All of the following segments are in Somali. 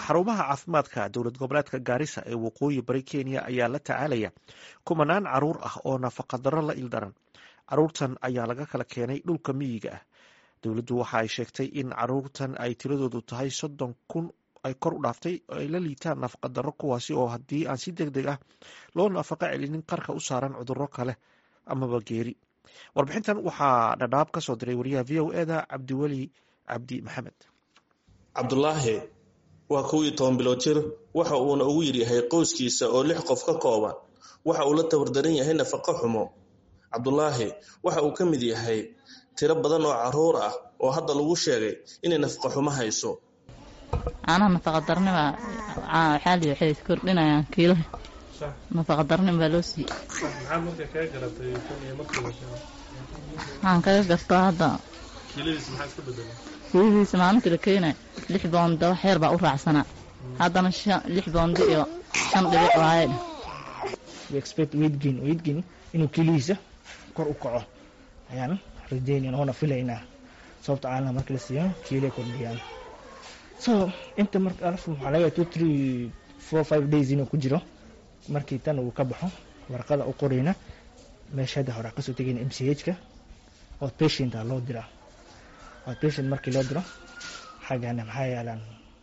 xarumaha caafimaadka dowlad goboleedka gaarisa ee waqooyi bari kenya ayaa la tacaalaya kumanaan caruur ah oo nafaqadaro la ildaran caruurtan ayaa laga kala keenay dhulka miyiga ah dowladdu waxa ay sheegtay in caruurtan ay tiradoodu tahay soddon kun ay kor u dhaaftay ay la liitaan nafaqadaro kuwaasi oo haddii aan si deg deg ah loo nafaqo celinin qarka u saaran cudurro kale amaba geeri warbixintan waxaa dhadhaab ka soo diray wariyaha v o eda cabdiweli cabdi maxamed cabdulaahi waa kow iyo toban bilood jir waxa uuna ugu yidhyahay qoyskiisa oo lix qof ka kooban waxa uu la tabardaran yahay nafaqo xumo cabdulaahi waxa uu ka mid yahay tiro badan oo caruur ah oo hadda lagu sheegay inay nafaqo xumo hayso caanaha nafaqadarnima xaali waxay kordhinayaan kiilaha nafaqadarnim baa loo siiyey waxaan kaga gartaa hadda kiiladiisa maalintii la keenay lix boonda wax yar baa u raacsanaa haddana lix boonda iyo shan dhibic waaye expect weight gain weight gain inuu kiilihiisa kor u kaco ayaan rajeynayna oona filaynaa sababta caanaha marka la siiyo kiilay kordhiyaan so inta marka alaf waxaa laga two three four five days inuu ku jiro markii tan uu ka baxo warqada u qorayna meesha hadda hore kasoo tegayna m c h ka oo patienta loo diraa oo patient markii loo diro xaggana maxaa yaalaan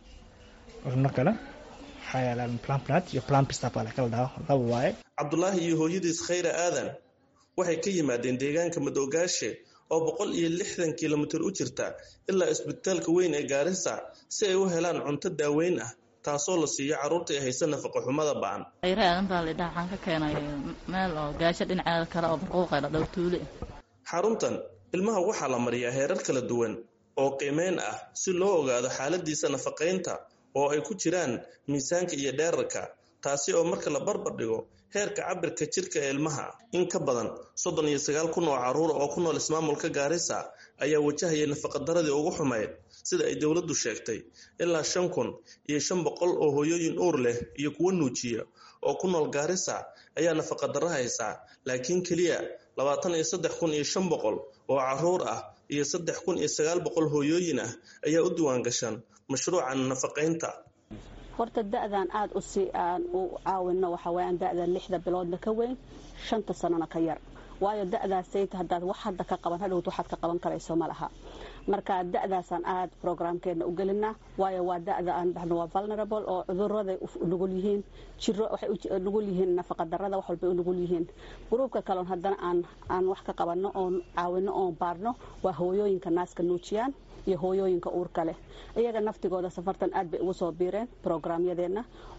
cunno kale maxaa yaalaan plumpnut iyo plumpistap la kala dhaho laba waaye cabdulaahi iyo hooyadiis khayra aadan waxay ka yimaadeen deegaanka madoogaashe oo boqol iyo lixdan kilomitir u jirta ilaa isbitaalka weyn ee gaarisa si ay u helaan cunto daaweyn ah taasoo la siiyo carruurta ay haysa nafaqo xumada ba'an khayra aadan baa laydhaha waxaan ka keenay meel oo gaasho dhinaceeda kale oo barquuqay la dhow tuule xaruntan ilmaha waxaa la mariyaa heerar kala duwan oo qiimeyn ah si loo ogaado xaaladiisa nafaqaynta oo ay ku jiraan miisaanka iyo dheerarka taasi oo marka la barbar dhigo heerka cabirka jirka ee ilmaha in ka badan soddon iyo sagaal kun oo carruura oo ku nool ismaamulka gaarisa ayaa wajahaya nafaqadaradii ugu xumayd sida ay dowladdu sheegtay ilaa shan kun iyo shan boqol oo hooyooyin uur leh iyo kuwo nuujiya oo ku nool gaarisa ayaa nafaqadaro haysaa laakiin keliya labaatan iyo saddex kun iyo shan boqol oo carruur ah iyo saddex kun iyo sagaal boqol hooyooyin ah ayaa u diwaan gashan mashruucan nafaqaynta horta da-dan aada usi aan u caawino waxa weyaan da-da lixda biloodna ka weyn shanta sanona ka yar waayo da-daasayta haddaad wax hadda ka qaban hadhowt waxaad ka qaban karayso ma laha marka da-daasaan aada programkeena u gelinaa waayo waa da-da aan dhahno waa vulnerable oo cuduraday nugul yihiin jiro waxay nugul yihiin nafaqadarada wax walbay u nugul yihiin gruubka kaleon haddana aan aan wax ka qabanno oon caawino oon baarno waa hooyooyinka naaska nuujiyaan iyo hooyooyinka uurka leh iyaga naftigooda safartan aad bay ugu soo biireen programyadeena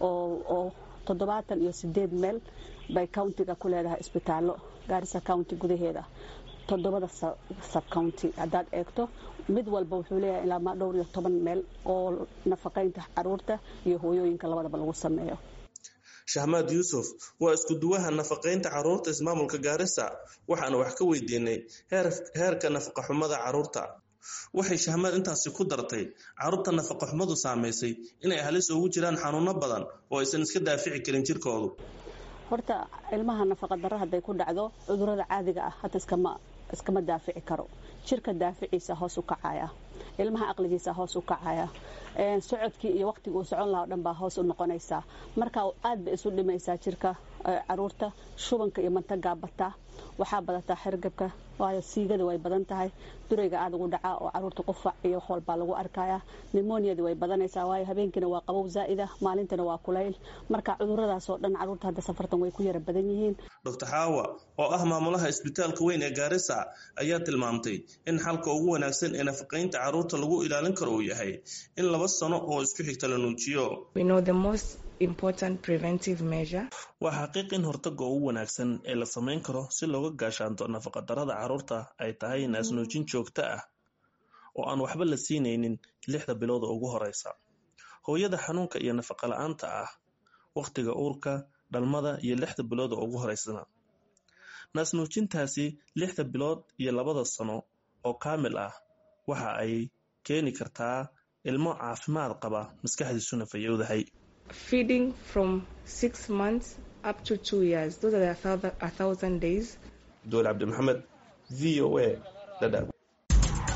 oo toddobaatan iyo sideed meel bay countiga ku leedahay isbitaallo gaarisa county gudaheeda toddobada sub county haddaad eegto mid walba wuxuu leeyahay ilaa ma dhowr iyo toban meel oo nafaqaynta caruurta iyo hooyooyinka labadaba lagu sameeyo shahmaad yuusuf waa isku duwaha nafaqaynta caruurta ismaamulka gaarisa waxaana wax ka weydiinay heerka nafaqa xumada caruurta waxay shahmaad intaasi ku dartay carruurta nafaqa xumadu saamaysay inay halis ugu jiraan xanuuno badan oo aysan iska daafici karin jirkoodu horta ilmaha nafaqa darro hadday ku dhacdo cudurada caadiga ah hadda iskama iskama daafici karo jirka daaficiisa hoos u kacaya ilmaha aqligiisa hoos u kacaya socodkii iyo waqtigii uu socon lahaa o dhan baa hoos u noqonaysaa marka aad bay isu dhimaysaa jirka caruurta shubanka iyo mantagaa bataa waxaa badataa xergabka waayo siigada way badan tahay durayga aada ugu dhacaa oo caruurta qufac iyo wax walbaa lagu arkaya nimoniadi way badanaysaa waayo habeenkiina waa qabow zaa'ida maalintana waa kulayl marka cuduradaasoo dhan caruurta hadda safartan way ku yara badan yihiin doctor xaawa oo ah maamulaha isbitaalka weyn ee gaarisa ayaa tilmaamtay in xalka ugu wanaagsan ee nafaqaynta caruurta lagu ilaalin karo uu yahay in laba sano oo isku xigta la nuujiyo waa xaqiiq in hortaga ugu wanaagsan ee la samayn karo si looga gaashaanto nafaqadarada carruurta ay tahay naasnuujin joogto ah oo aan waxba la siinaynin lixda bilooda ugu horeysa hooyada xanuunka iyo nafaqa la-aanta ah wakhtiga uurka dhalmada iyo lixda bilooda ugu horeysana naasnuujintaasi lixda bilood iyo labada sano oo kaamil ah waxa ay keeni kartaa ilmo caafimaad qaba maskaxdiisuna fayowdahay feeding from six months up to two years. Those are a thousand, a thousand days. Dole Abdi Mohammed, VOA, Dadaab.